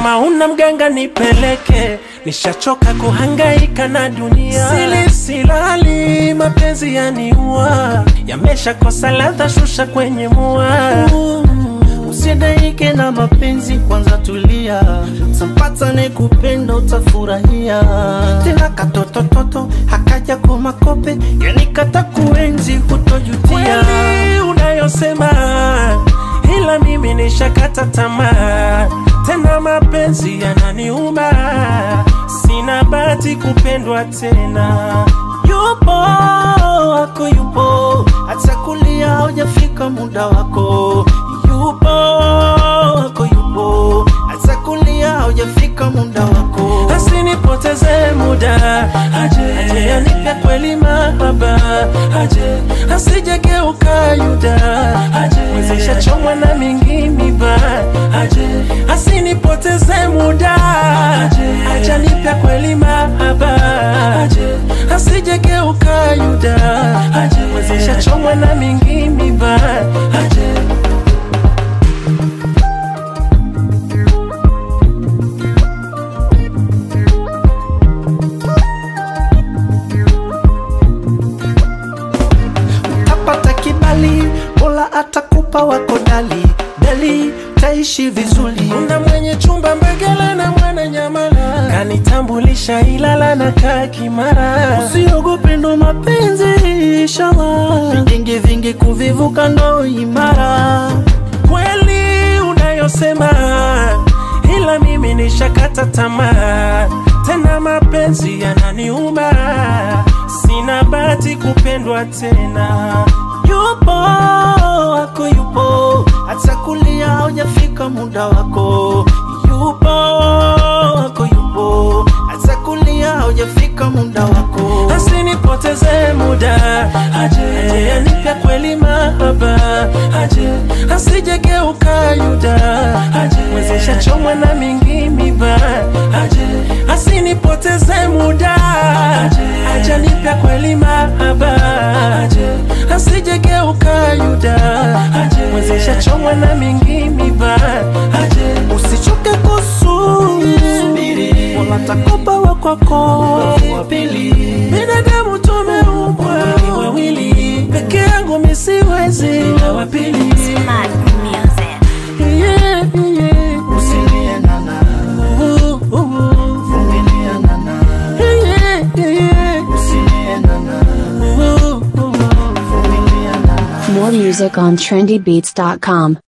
kama una mganga nipeleke, nishachoka kuhangaika na dunia. Sili silali, mapenzi yaniua, yameshakosa ladha, shusha kwenye mua. Usidaike na mapenzi, kwanza tulia, tampata ne kupenda utafurahia. Tena katotototo hakaja kwa makope, yani kata kuenzi hutojutia. Kweli unayosema, ila mimi nishakata tamaa, tena mapenzi yananiuma, sina bahati kupendwa tena. Yupo wako yupo, hata kulia hujafika muda wako. Yupo wako yupo, hata kulia hujafika muda wako. asinipoteze muda aje, aje anipe kweli mahaba aje, asijegeuka yuda aje, mwezesha chomwa na mingi miba aje, asinipoteze muda aje, aje anipe kweli mahaba aje, asijegeuka yuda aje, mwezesha chomwa na mingi miba aje. Utapata kibali, Mola atakupa wako dali dali, taishi vizuri. Kuna mwenye chumba Mbegela na mwana Nyamala, kanitambulisha Ilala na kaa Kimara. Usiogope ndo mapenzi, inshallah. Vingingi vingi kuvivuka ndo imara. Kweli unayosema, ila mimi nishakata tamaa, tena mapenzi yananiuma, sina bahati kupendwa tena. Yupo wako yupo, hata kulia hujafika muda wako. Yupo wako yupo, hata kulia hujafika muda wako. asinipoteze muda aje, aje anipe kweli mahaba aje, asijegeuka yuda aje, mwezesha chomwa na mingi miba aje, asinipoteze muda aje, aje anipe kweli mahaba aje, asijegeuka yuda aje, mwezesha chomwa na mingi miba aje, Usichoke kusubiri, Mola atakupa wa kwako wa pili. Binadamu tumeumbwa wawili, peke yangu mi siwezi na wa pili. Smart music. Yeah, yeah. Usilie nana, Uh, uh, uh. vumilia nana, Yeah, yeah. usilie nana, Uh, uh, uh. vumilia nana. More music on trendybeats.com.